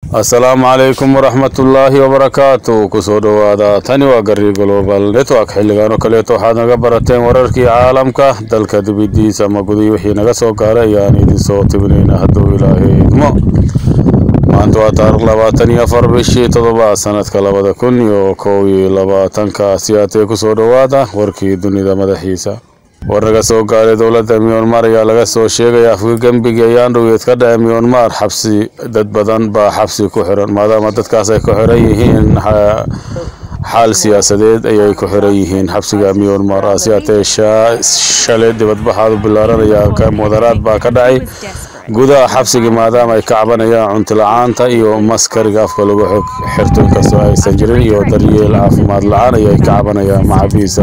asalaamu calaykum waraxmatullaahi wabarakaatu kusoo dhowaada tani waa gari global network xilligan oo kaleeto waxaad naga barateen wararkii caalamka dalka dibidiisa ama gudihii wixii naga soo gaaray ayaan idinsoo tibinayna hadduu ilaahay idmo maanta waa taariikh labaatan iyo afar bishii toddobaad sanadka labada kun iyo kow iyo labaatanka siyaatee kusoo dhowaada warkii dunida madaxiisa war naga soo gaaray dowladda myanmar ayaa laga soo sheegaya afgagembigii ayaan dhoweed ka dhacay myanmar xabsi dad badan baa xabsi ku xiran maadaama dadkaas ay ku xiran yihiin xaal siyaasadeed ayay ku xiran yihiin xabsiga myanmar asiyaatee shalay dibadbaxaadu bilaaranaya mudaraad baa ka dhacay gudaha xabsigii maadaama ay ka cabanayaan cunto la-aanta iyo maskariga afka lagu xirto inkastoo aysan jirin iyo daryeel caafimaad la-aan ayay ka cabanayaan macabiisa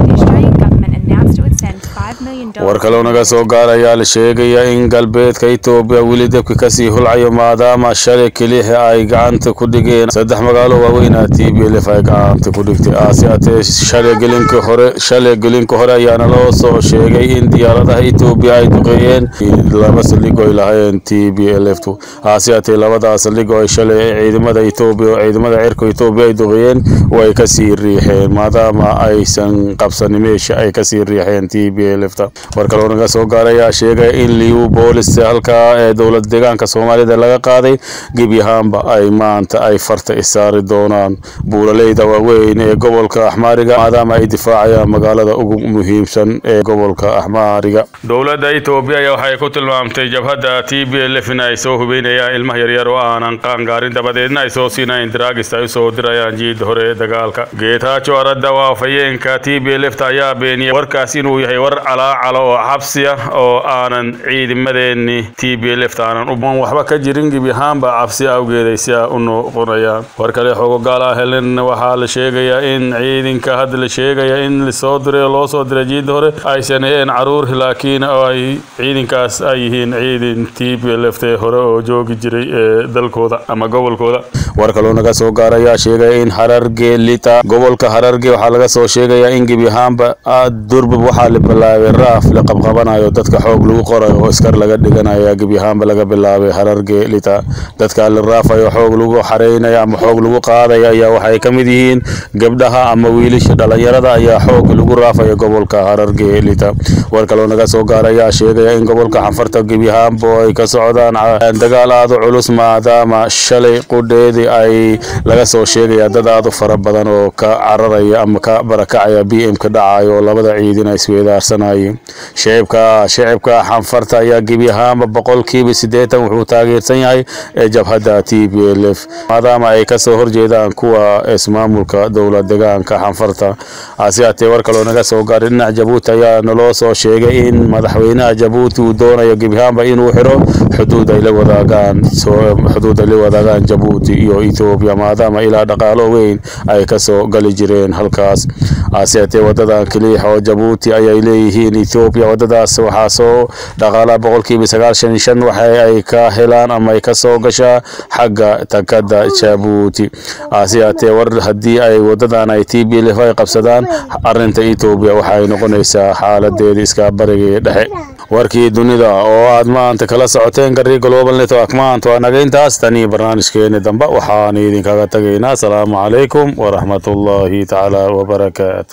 war kaloo naga soo gaar ayaa la sheegaya in galbeedka etoobiya weli dabki kasii hulcayo maadaama shalay keliya ay gacanta ku dhigeen saddex magaalo waaweynaa t b lf ay gacanta ku dhigtay aasiatee shalay gelinka hore shalay gelinka hore ayaana loo soo sheegay in diyaaradaha etoobiya ay duqeeyeen laba saldhig ay lahaayeen t b lf aasiatee labadaas saldhig oo ay shalay ciidamada etoobiya oo ciidamada cirka etoobiya ay duqeeyeen way kasii riixeen maadaama aysan qabsanin meesha ay kasii riixeen t b lfta war kaloo naga soo gaarayaa sheegaya in liu boolis halkaa ee dowlad deegaanka soomaalida laga qaaday gebi ahaanba ay maanta ay farta isaari doonaan buulaleyda waaweyn ee gobolka axmaariga maadaama ay difaacayaan magaalada ugu muhiimsan ee gobolka axmaariga dowladda etoobiya ayaa waxay ku tilmaamtay jabhadda t b lf in ay soo hubeynayaan ilmaha yaryar oo aanan qaangaarin dabadeedna ay soo siinayeen daraagista ay usoo dirayaan jiid hore ee dagaalka geetaajo aradda waafayeenka t b lfta ayaa beeniyay warkaas inuu yahay war calaacala oo xabsi ah oo aanan ciidamadeenni t b lft aanan uban waxba ka jirin gebi ahaanba cabsi awgeeday si a u noqonayaan war kale xogogaal ah helen waxaa la sheegayaa in ciidanka hadda la sheegaya in lasoo diray oo loo soo diray jiida hore aysan aheen caruur laakiin ay ciidankaas ay yihiin ciidan t b lft hore oo joogi jiray ee dalkooda ama gobolkooda war kaloo naga soo gaarayaa sheegaya in hararge lita gobolka hararge waxaa laga soo sheegayaa in gebi ahaanba durbab waxaa la bilaabay raaf la qabqabanayo dadka xoog lagu qorayo oo iskar laga dhiganaya gebi ahaanba laga bilaabay hararge lita dadka la raafayo xoog lagu xareynaya ama xoog lagu qaadaya ayaa waxay ka mid yihiin gabdhaha ama wiilasha dhalinyarada ayaa xoog lagu raafaya gobolka hararge lita war kaloo naga soo gaarayaa sheegaya in gobolka xanfarta gebi ahaanba ay ka socdaan dagaal aada culus maadaama shalay qudheedii ay laga soo sheegaya dad aada u fara badan oo ka cararaya ama ka barakacaya b m ka dhacayo oo labada ciidin ay isweedaarsanayeen shicibka shicibka xanfarta ayaa gebi ahaanba boqolkiiba siddeetan wuxuu taageersan yahay ee jabhadda t b l f maadaama ay kasoo horjeedaan kuwa ismaamulka dowlad deegaanka xanfarta asiyaatee war kaloo naga soo gaaray dhinaca jabuuti ayaa naloo soo sheegay in madaxweynaha jabuuti uu doonayo gebi ahaanba inuu xiro xuduud ay la wadaagaan xuduud ay la wadaagaan jabuuti iyo ethoobiya maadaama ilaa dhaqaalo weyn ay kasoo gali jireen halkaas asiyaatee wadadan keliya oo jabuuti ayay leeyihiin ethoobiya wadadaas waxaa soo dhaqaalaha boqolkiiba sagaashan iyo shan waxa ay ka helaan ama ay kasoo gashaa xagga takada jabuuti asiyaatee war haddii ay wadadan ay t b lf ay qabsadaan arinta ethoobiya waxaay noqonaysaa xaaladeeda iska bariga dhexe warkii dunida oo aad maanta kala socoteen gari global network maanta waa naga intaas tanii barnaamijkeeni dambe waxaan idinkaga tagaynaa asalaamu calaykum waraxmatullaahi tacaala wabarakaatu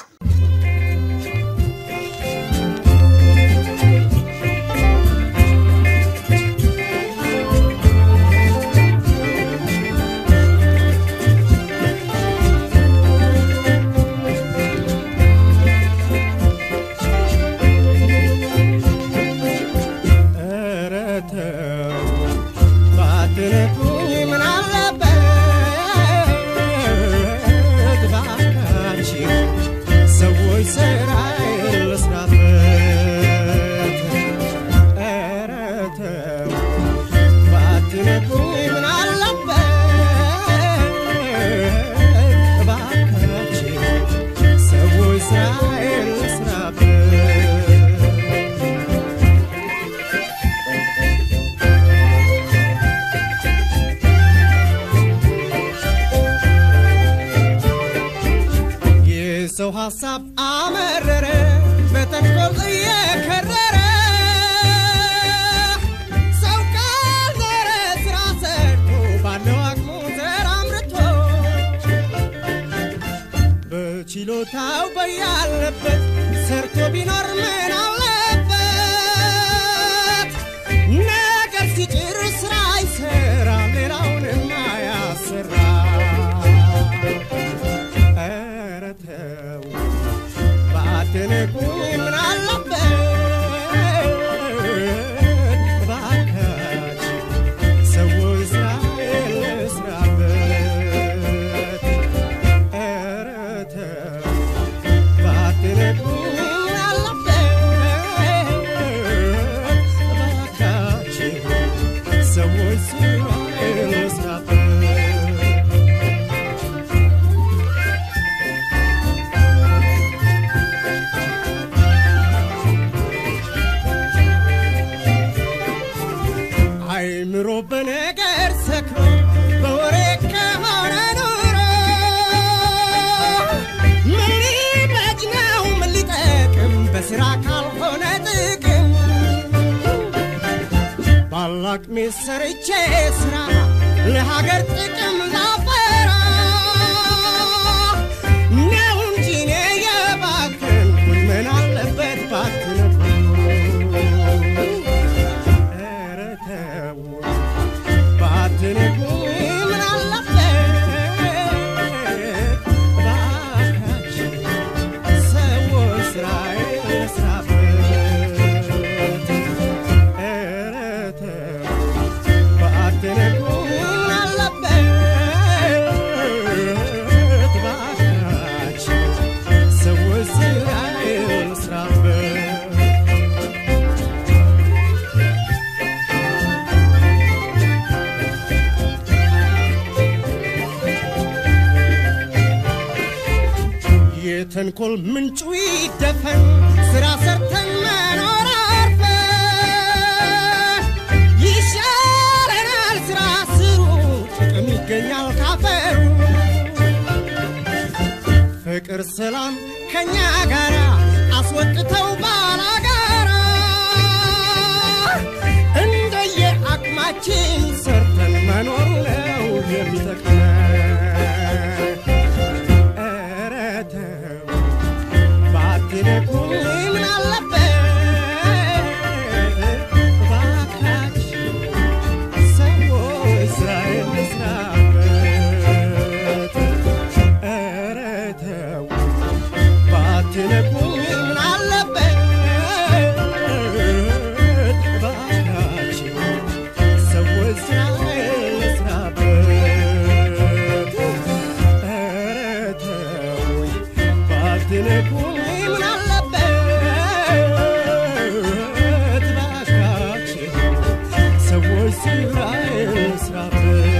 ሰው ሀሳብ አመረረ በተንኮል እየከረረ ሰው ካልዘረ ስራ ሰርቶ ባለው አቅሙ ችሎታው በያለበት ሰርቶ ቢኖር ምን አለበት? ነገር ሲጭር ስራ ይሰራ ሌላውንም አያሰራ። ኧረ ተው ባትንቁኝ ምን አለበት? እባካችሁ ሰዎች ስራ ልስራበት። ኧረ ተው ባትንቁኝ ምን አለበት? እባካችሁ ሰዎች ስራ ልስራበት። አይምሮ በነገር ሰክሮ በወሬ ከሆነ ኑሮ ምን ሊበጅ ነው ምን ሊጠቅም በስራ ካልሆነ ጥቅም ባላቅሜ ሰርቼ ስራ ለሀገር ጥቅም ላፈራ ነው እንጂ እኔ የባከንኩኝ ምን አለበት ባትነግሩኝ ኧረ ተው ባትነግሩኝ ምን አለበት እባካችሁ ሰዎች ስራዬን ልስራበት ኧረ ተው ባትነግሩኝ ምን አለበት እባካችሁ ሰዎች ስራዬን ልስራበት የተንኮል ምንጩ ይደፈን ስራ ሰርተን መኖር አርፈን ይሻለናል ስራ ስሩ ጥቅም ይገኛል ካፈሩ ፍቅር ሰላም ከኛ ጋራ አስወጥተው ባላጋራ እንደየ አቅማችን ሰርተን መኖሩ ነው የሚጠቅመን ኧረ ተው ባትነኩኝ ምን አለበት እባካችሁ ሰዎች ስራዬን ልስራበት ኧረ ተው ባትነኩኝ ምን አለበት እባካችሁ ሰዎች ስራዬን ልስራበት ኧረ ተውኝ ባትነኩኝ ምን አለበት እባካችሁ ሰዎች ስራዬን ልስራበት